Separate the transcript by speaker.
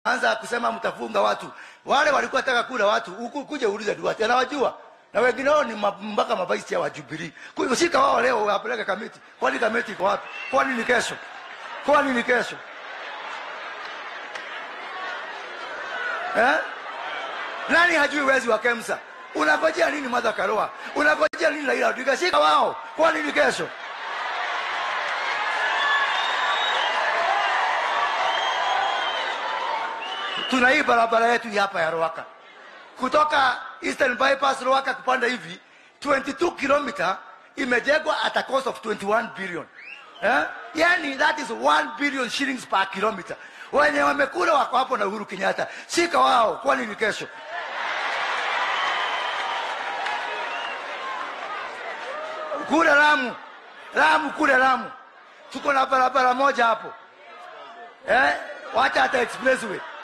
Speaker 1: anza kusema mtafunga watu. Wale walikuwa taka kula watu, huku kuja uulize Duarte, anawajua na wengine wao ni ma- mpaka mabaisi ya Jubilee. Kwa hiyo shika wao leo wapeleke kamiti. Kwani kamiti iko wapi? Kwani ni kesho? Kwani ni kesho? Eh? Nani hajui wezi wa Kemsa? Unangojea nini Martha Karua? Unangojea nini Raila Odinga? Shika wao. Kwani ni kesho? Tuna hii barabara yetu hii hapa ya Ruaka kutoka Eastern Bypass Ruaka kupanda hivi 22 kilomita imejengwa at a cost of 21 billion. Eh? Yani that is 1 billion shillings per kilometer. Wenye wamekula wako hapo na Uhuru Kenyatta. Shika wao, kwani ni kesho? Kule Lamu, Lamu kule Lamu tuko na barabara moja hapo eh? Wacha hata expressway